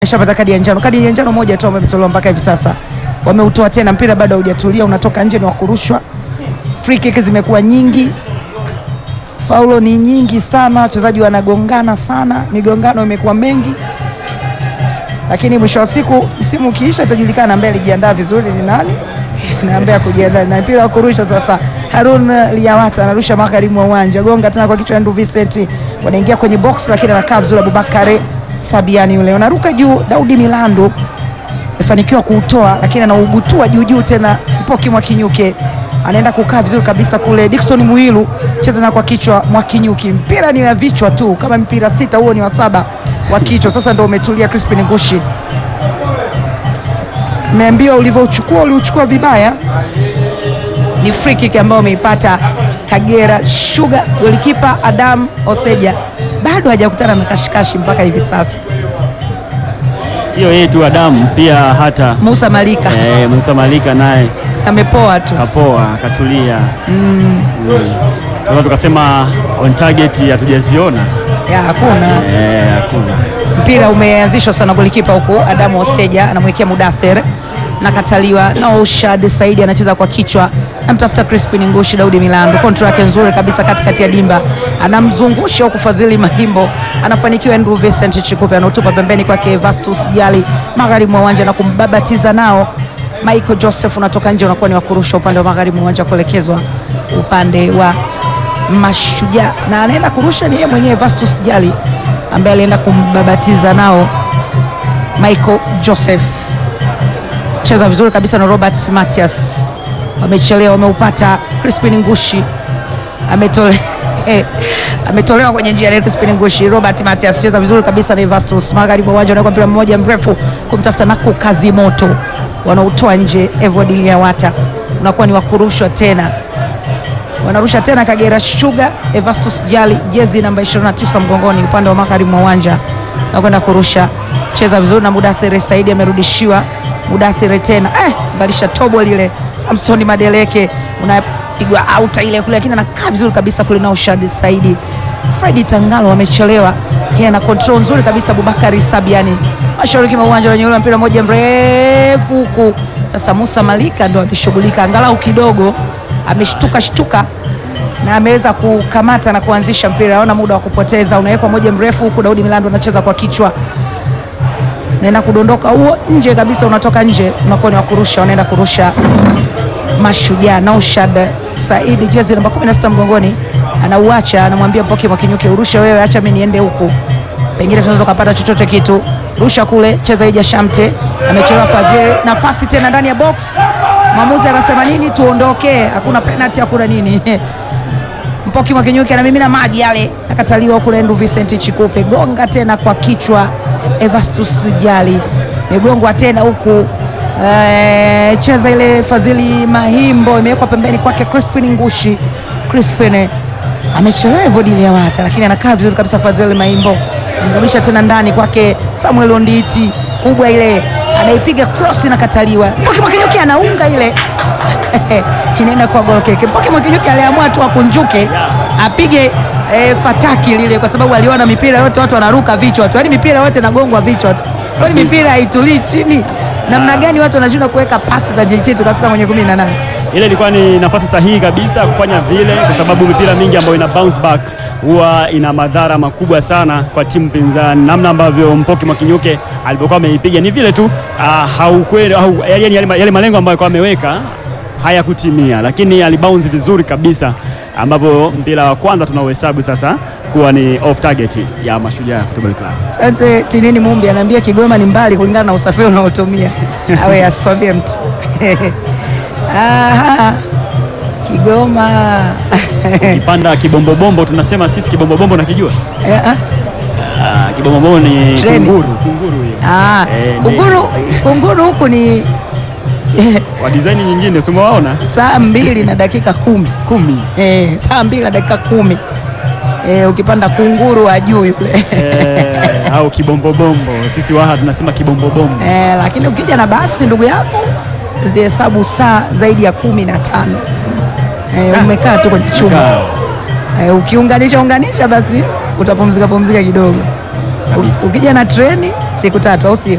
Ameshapata kadi ya njano, kadi ya njano moja tu ambayo imetolewa mpaka hivi sasa. Wameutoa tena, mpira bado haujatulia, unatoka nje, ni wa kurushwa. Free kick zimekuwa nyingi, faulo ni nyingi sana, wachezaji wanagongana sana, migongano imekuwa mengi, lakini mwisho wa siku msimu ukiisha itajulikana ambaye alijiandaa vizuri ni nani na ambaye kujiandaa na mpira wa kurusha. Sasa Harun Liawata anarusha magharibi mwa uwanja, gonga tena kwa kichwa Andrew Vincent, wanaingia kwenye box, lakini anakaa vizuri Abubakare Sabiani yule wanaruka juu. Daudi Milando amefanikiwa kuutoa, lakini anaubutua juu juu tena. Mpoki Mwakinyuke anaenda kukaa vizuri kabisa kule. Dickson Muhilu cheza na kwa kichwa Mwakinyuki, mpira ni wa vichwa tu, kama mpira sita, huo ni wa saba wa kichwa. Sasa ndio umetulia. Crispin Ngushi ameambiwa ulivyouchukua uliuchukua vibaya. Ni free kick ambayo ameipata Kagera Sugar. Golikipa Adam Oseja bado hajakutana na kashikashi mpaka hivi sasa. Sio yeye tu Adamu, pia hata Musa Malika eh, Musa Malika naye amepoa tu. kapoa katulia. Mm. Tunaweza tukasema on target hatujaziona Ya, hakuna eh, hakuna mpira umeanzishwa sana. Golikipa huku Adamu Oseja anamwekea Mudathir nakataliwa na Ushad Saidi anacheza kwa kichwa, namtafuta Crispin Ngushi. Daudi Milando kontrol yake nzuri kabisa katikati ya dimba, anamzungusha huku Fadhili Mahimbo anafanikiwa. Andrew Vincent Chikupe anautupa pembeni kwake Vastus Jali magharibi mwa uwanja na kumbabatiza nao. Michael Joseph unatoka nje, unakuwa ni wa kurusha upande wa magharibi mwa uwanja kuelekezwa upande wa Mashujaa, na anaenda kurusha ni yeye mwenyewe Vastus Jali ambaye alienda kumbabatiza nao Michael Joseph cheza vizuri kabisa na Robert Matias, wamechelewa, wameupata. Crispin Ngushi ametole ametolewa kwenye njia ya Crispin Ngushi. Robert Matias cheza vizuri kabisa na Evastus magharibi wa uwanja, unaweka mpira mmoja mrefu kumtafuta Naku kazi moto, wanautoa nje. Evod Liawata unakuwa ni wakurushwa tena, wanarusha tena Kagera Sugar. Evastus Jali jezi namba 29 mgongoni, upande wa magharibi mwa uwanja na kwenda kurusha, cheza vizuri na Mudathiri Saidi amerudishiwa Mudathiri tena eh, valisha tobo lile. Samsoni Madeleke unapigwa auta ile kule, lakini anakaa vizuri kabisa kule. Nao Shadi Saidi, Fredi Tangalo wamechelewa, yeye ana control nzuri kabisa. Abubakari Sabiani mashariki mwa uwanja wenye ule mpira moja mrefu huku. Sasa Musa Malika ndo ameshughulika angalau kidogo, ameshtuka shtuka na ameweza kukamata na kuanzisha mpira. Haona muda wa kupoteza, unawekwa moja mrefu huku. Daudi Milando anacheza kwa kichwa naenda kudondoka huo nje kabisa, unatoka nje, unakuwa ni wa kurusha. Wanaenda kurusha Mashujaa. Naushad Saidi jezi namba 16 mgongoni, anauacha, anamwambia Mpoki Mwakinyuke, urushe wewe, acha mimi niende huku, pengine tunaweza kupata chochote kitu. Rusha kule, cheza ija Shamte, amechelewa Fadhili, nafasi tena ndani ya box. Mwamuzi anasema nini? Tuondoke, hakuna penalty, hakuna nini Mpoki Mwakinyuke anamimina maji yale, akataliwa huku. Lendu Vincent Chikupe gonga tena kwa kichwa. Evastus Jali imegongwa tena huku. E, cheza ile Fadhili Mahimbo imewekwa pembeni kwake Crispin Ngushi. Crispin amechelewa Evod Liawata, lakini anakaa vizuri kabisa. Fadhili Mahimbo amerudisha tena ndani kwake Samuel Onditi, kubwa ile anaipiga cross na kataliwa. Mpoki Mwakinyuke anaunga ile inaenda kwa gol keke. Mpoki Mwakinyuke aliamua tu akunjuke apige e, fataki lile, kwa sababu aliona mipira yote watu wanaruka vichwa tu, yaani mipira yote inagongwa vichwa tu, kwani mipira haitulii chini. Namna gani watu wanashindwa kuweka pasi za JJ tukafika kwenye kumi na nane? ile ilikuwa ni nafasi sahihi kabisa kufanya vile, kwa sababu mipira mingi ambayo ina bounce back huwa ina madhara makubwa sana kwa timu pinzani. Namna ambavyo Mpoki Mwakinyuke alipokuwa ameipiga ni vile tu uh, haukweli au yani yale, yale malengo ambayo alikuwa ameweka hayakutimia, lakini alibounce vizuri kabisa, ambapo mpira wa kwanza tunauhesabu sasa kuwa ni off target ya Mashujaa Football Club. Sasa Tinini Mumbi anaambia Kigoma ni mbali kulingana na usafiri unaotumia awe asikwambie mtu Aha, Kigoma Kipanda kibombobombo, tunasema sisi kibombobombo, nakijua Eh, ah. Ah, kibombobombo ni Treni. kunguru, kunguru hiyo Ah, Eh, ni- kunguru kunguru huku ni wa design nyingine, usimewaona saa mbili na dakika kumi kumi eh, saa mbili na dakika kumi eh, ukipanda kunguru wa juu yule eh, au kibombobombo, sisi Waha tunasema kibombobombo. eh, lakini ukija na basi ndugu yangu zihesabu saa zaidi ya kumi na tano eh, umekaa tu kwenye chumba Kaa. eh, ukiunganisha unganisha basi utapumzika pumzika kidogo. Kabisa. U- Ukija na treni siku tatu, au sio?